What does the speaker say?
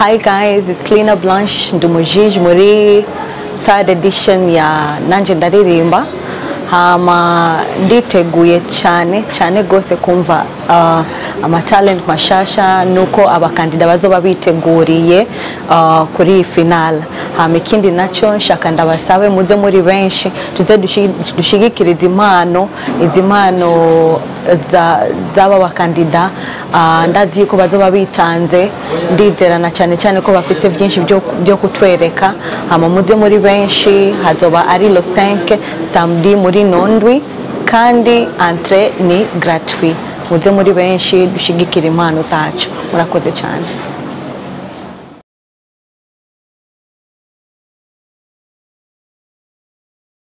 Hi guys, it's Lina Blanche Ndumujiji muri third edition ya Nanje Ndaririmba hama nditeguye cyane cyane gose kumva uh, amatalent mashasha nuko abakandida bazoba biteguriye uh, kuri iyi final hama ikindi nacyo nshaka ndabasabe muze muri benshi tuze dushi- dushigikirize impano izi mpano za- z'aba bakandida uh, ndazi yuko bazoba bitanze ndizerana cyane cyane ko bafite byinshi byo, byo kutwereka hama muze muri benshi hazoba ari lo 5 samedi muri nondwi kandi entre ni gratuit muze muri benshi dushigikira impano zacu murakoze cyane